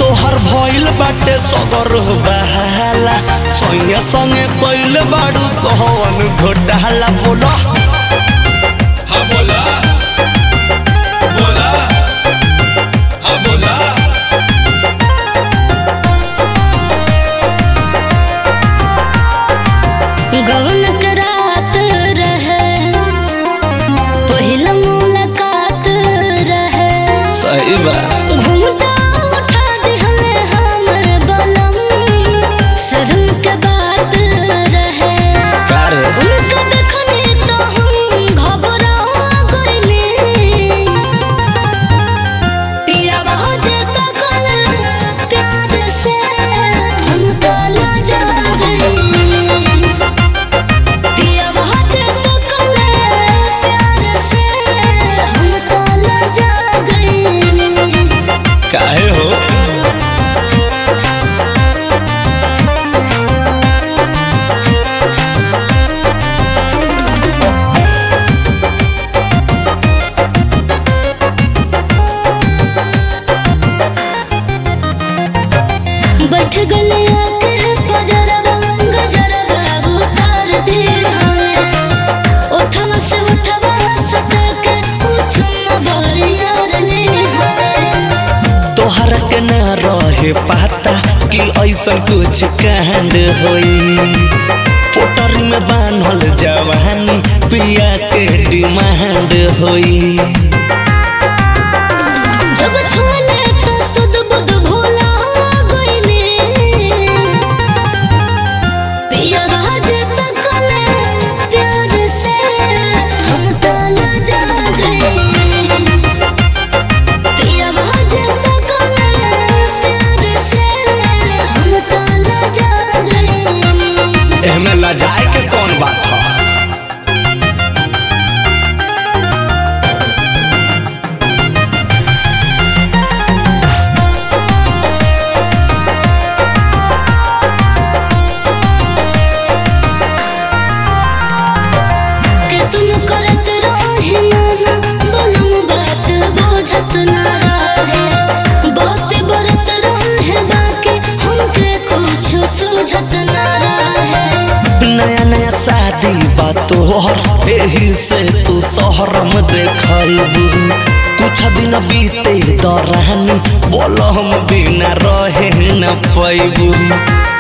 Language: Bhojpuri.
तोहर भइल बाटे सगर बहाला सैया संगे कइल बाड़ू कहवन घोटाला बोलो हाँ बोला बोला हाँ बोला गवन करात रहे पहिला मुलाकात रहे सही बा घूंघटा उठा दिहले हमर बलम शर्म के बात रहे कारे उनका देखने तो हम घबरा गइली पिया बहुत तकल प्यार से हम तो लजा गइली पिया बहुत तकल प्यार से हम तो लजा गइली काहे हो बैठ गले आके बजरवा गजरवा उतार दे हमें उठवा से उठवा सटक पूछूं भर यार ले हमें तोहरा के ना रहे पता कि ऐसा कुछ कांड होई पोटरी में बान्हल जवानी पिया के डिमांड होई जब छोले तो सुध बुध भोला गइने पिया बाज तकले प्यार से हम तो लजा गए पिया बाज तकले प्यार से हम तो लजा गए एहमे लजाए के कौन बात है के तुम करत रहे नाना बोलम बात बुझत ना रहे बात बरत रहे बाकी हमके कुछ सूझत ना रहे नया नया शादी बा तोहर एही से तू शहरम देखबू कुछ दिन बीते दौरानी बोल हम बिना रहे न पैबू